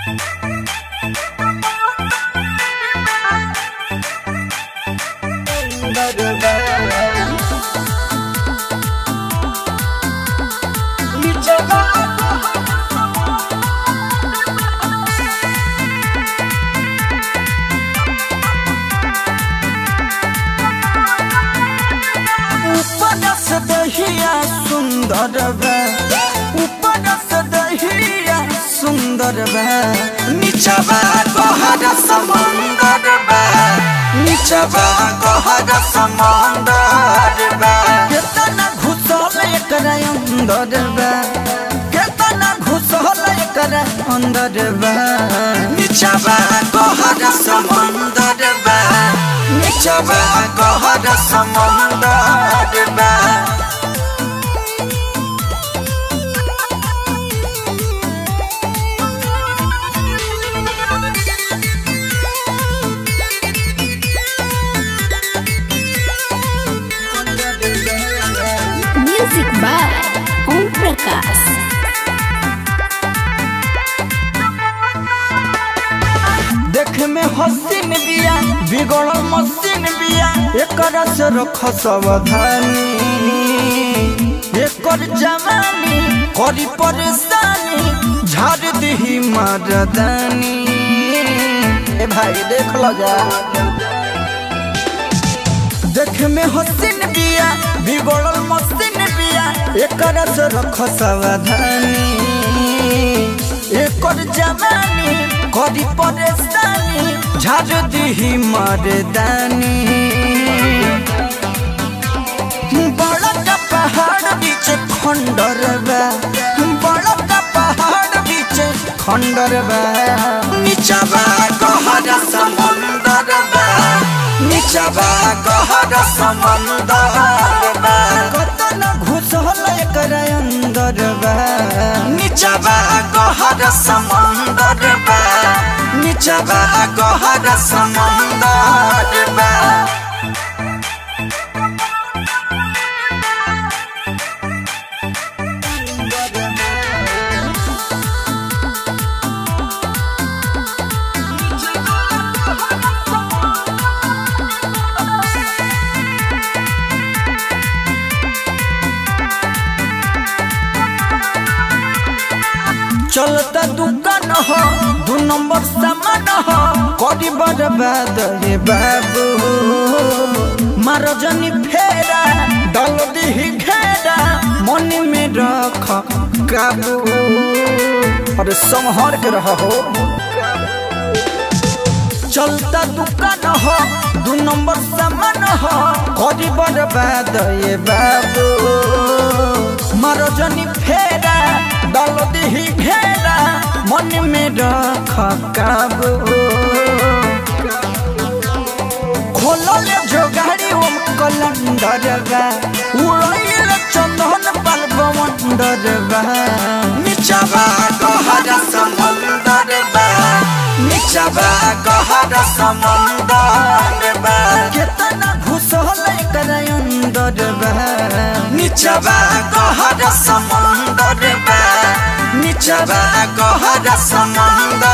ऊपर से दहिया सुंदर बा ऊपर से दहिया सुंदर बा नीचवा गहर समंदर बा नीचवा गहर समंदर बा केतना घुसल एकरा अंदर बा केतना घुसल एकरा अंदर बा नीचवा गहर समंदर बा नीचवा गहर समंदर बा Music by Om Prakash. देख में हसीन बिया बिगड़ल मसीन बिया एकर से रख सावधानी एकर जवानी करी परेशानी झाड़ दही मर्दानी ए भाई देख लो जा देख में हसीन बिया बिगड़ल मसीन बिया एकर से रख सावधानी एकर जवानी करी परेशानी झाड़ दही मर्दानी बड़ा का पहाड़ बीच खंडर बा बड़ा का पहाड़ बीच खंडर बा नीचवा गहरा समुंदर बा नीचवा गहरा समुंदर बा कतन घुसल एकर अंदर बा नीचवा गहरा समुंदर बा नीचवा गहरा समुंदर बा चलता दुकान हो दू नंबर सामान हो करी बर्बाद रे बाबू मारो जनी फेरा डल दी घेरा मन में रख काबू अरे संहर के रह हो चलता दुकान हो दू नंबर सामान हो करी बर्बाद ये बाबू मारो जनी फेरा डाल दी घेरा मन में रख काबू खोलो ले जो गाड़ी ओम कलंदर बा उड़ैल चंदन पर बवंदर बा नीचवा गहरा समुंदर बा नीचवा गहरा समुंदर बा केतना घुसल एकर अंदर बा नीचवा गहरा समुंदर बा नीचवा गहरा समुंदर